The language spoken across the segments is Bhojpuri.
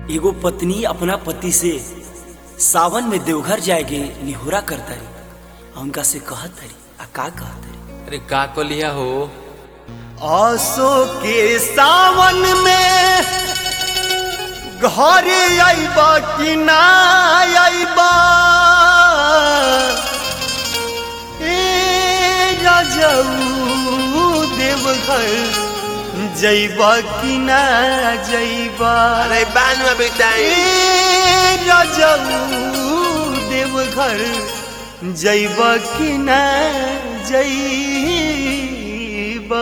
एगो पत्नी अपना पति से सावन में देवघर जाएगे निहोरा करता रही आ उनका से कहत रही आ का कहत रही अरे का कलिया हो आसो के सावन में घर आईबा कि ना आईबा ए राजाऊ देवघर जैबा कि ना जैबा अरे बान में बेटाई ए राजाऊ देवघर जैबा कि ना जैबा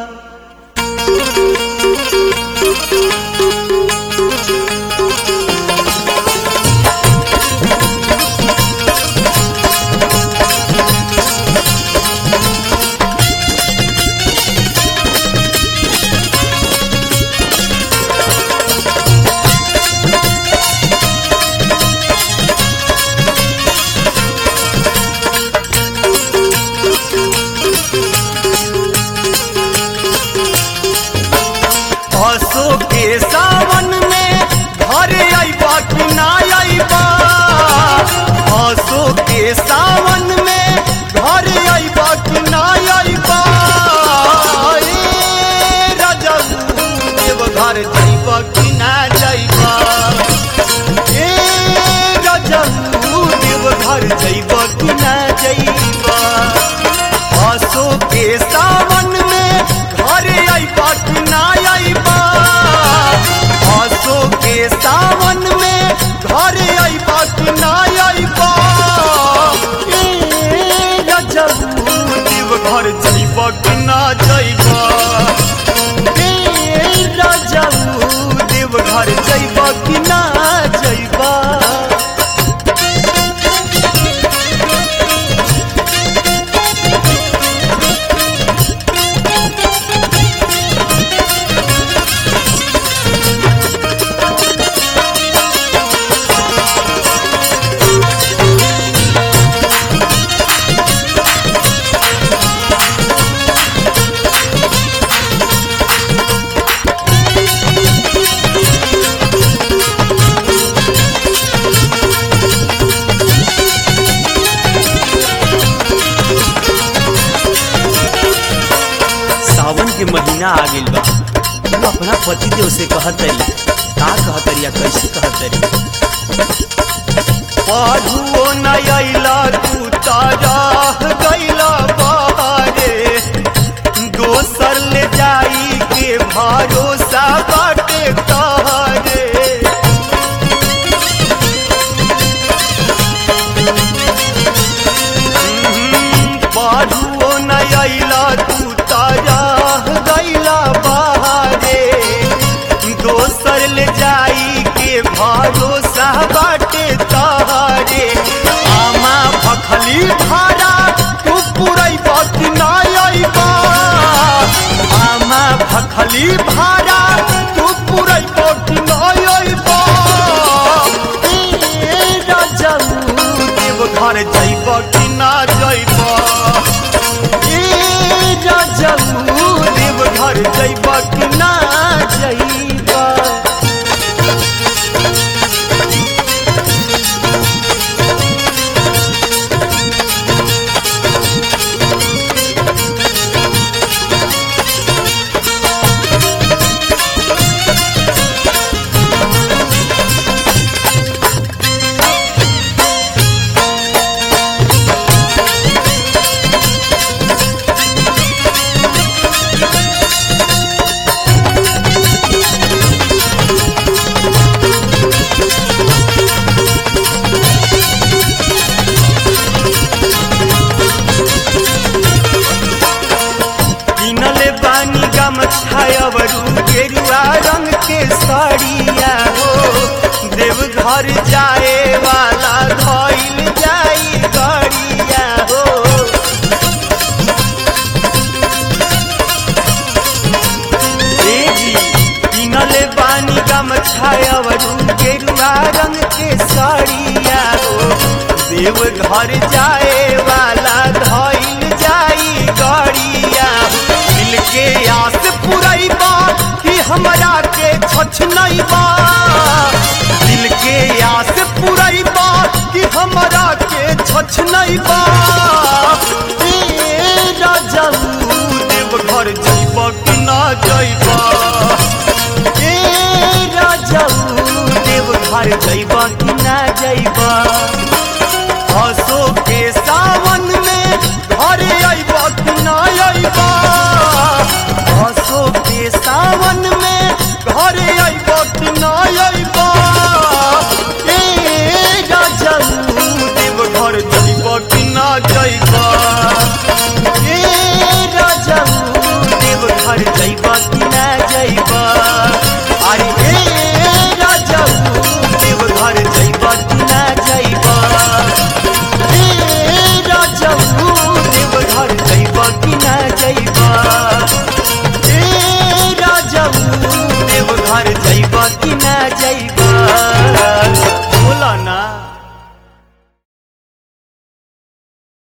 हसो के सावन में घर आईबा कि ना आईबा हसो के सावन में घर आईबा कि ना आईबा ए राजाऊ देवघर जाइबा कि ना जाइबा ए राजाऊ देवघर जाइबा कि ना जाइबा आसो के सावन में घर आईबा कि ना आईबा आसो के सावन में घर आईबा कि ना आईबा ए राजाऊ देवघर जाइबा कि ना जाइबा ए राजाऊ देवघर जाइबा कि ना जाइबा सावन के महीना आ गइल बा तू अपना पति देव से कहत रही का कहत रही आ कैसे कहत रही पढ़ुओ न अइला तू तारा गइला बारे दोसर ले जाई के भरोसा बाटे तारे पढ़ुओ न अइला तू तारा गइला बारे दोसर ले जाई के भरोसा बाटे तारे आमा भखली भारा तू पुरई बात ना आईबा आमा भखली भारा तू पुरई बात ना आईबा ए राजाऊ देवघर जाइबा कि ना जाइबा ए राजाऊ देवघर जाइबा कि ना जाइबा किनले बानी गमछायवरू गेरुआ रंग के साड़िया हो देवघर जाए वाला धइल जाई गाड़िया हो ए जी किनले बानी गमछायवरू गेरुआ रंग के साड़िया हो देवघर जाए वाला धइल जाई गाड़िया दिल के आस पुरैबा कि हमरा के छछ नहीं बा जइबा ए राजाऊ देव घर जइबा कि ना जइबा ए राजाऊ देव घर जइबा कि ना जइबा